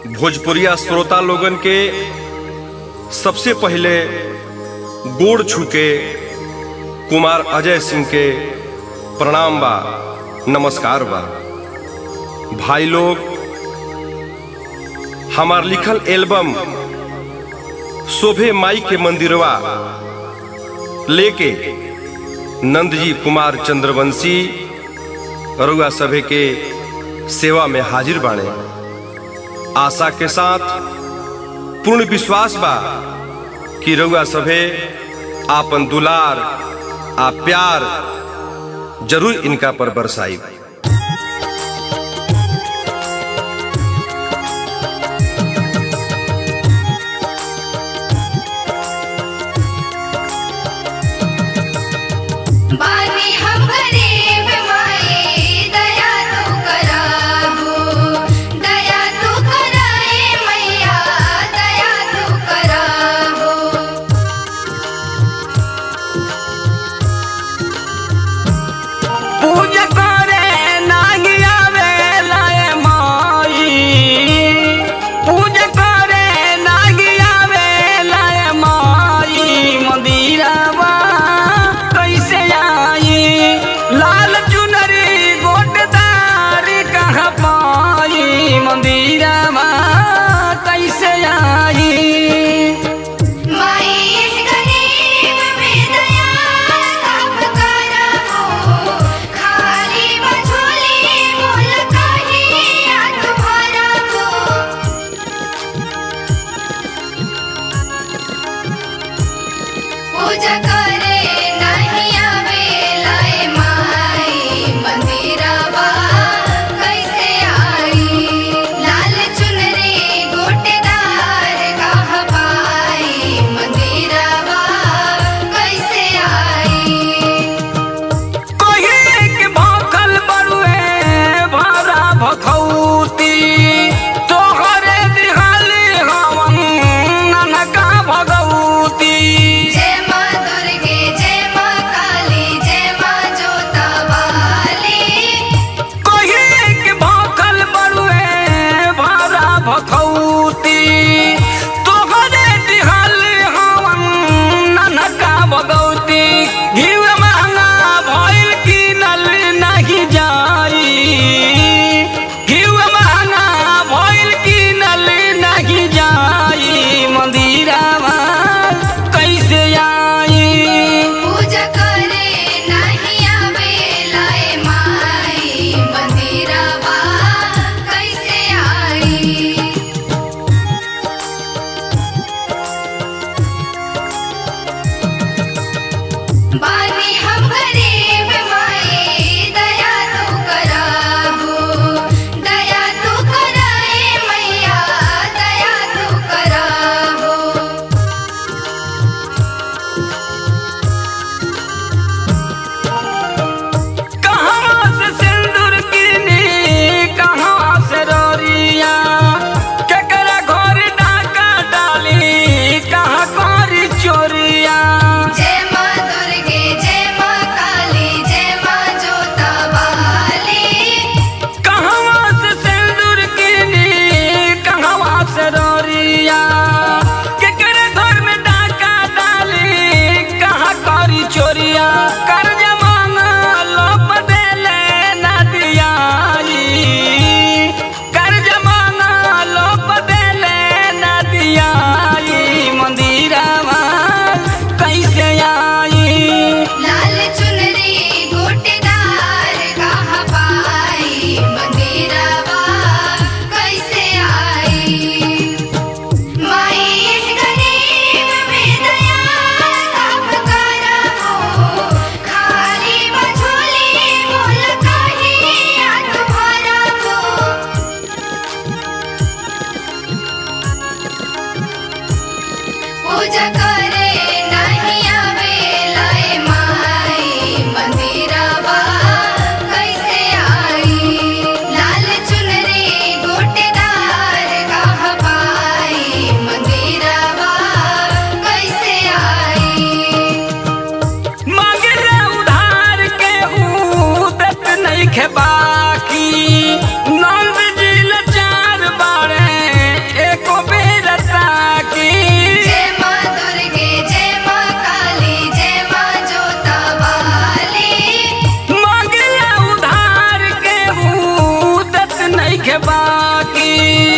भोजपुरिया श्रोता लोगन के सबसे पहले गोड़ छूके कुमार अजय सिंह के प्रणाम बा नमस्कार बा भाई लोग हमार लिखल एल्बम शोभे माई के मंदिरवा लेके नंदजी कुमार चंद्रवंशी रुआ सभे के सेवा में हाजिर बाणे आशा के साथ पूर्ण विश्वास बा कि रउआ सभे आपन दुलार आ प्यार जरूर इनका पर बरसाई बानी हम गरीब माई दया तू कराबो दया तू कराए मैया दया तू कराबो पूजा करे नाही आवेला ए माई पूजा करे नाही आवेला ए माई मंदिरवा कैसे आई लाल चुनरी गोटदार कहाँ पाई मंदिरवा कैसे आई माई इस गरीब में दया कब कराबो खाली बझोली मोल कहीं आठ भराबो पूजा करे नहीं आवेला ए माई मंदिरवा कैसे आई लाल चुनरी गोटेदार कह पाई मंदिरवा कैसे आई कहे के भखल बरुए भरा भखौती तोहरे दिहाली हवन ननका भगवती जय माँ दुर्गे जय माँ काली जय माँ जोता वाली कहे के भखल बरुए भरा भखौती तोहरे दिहाली हवन ननका भगवती घीव महंगा भइल किनल नहीं जाई नइखे बाकी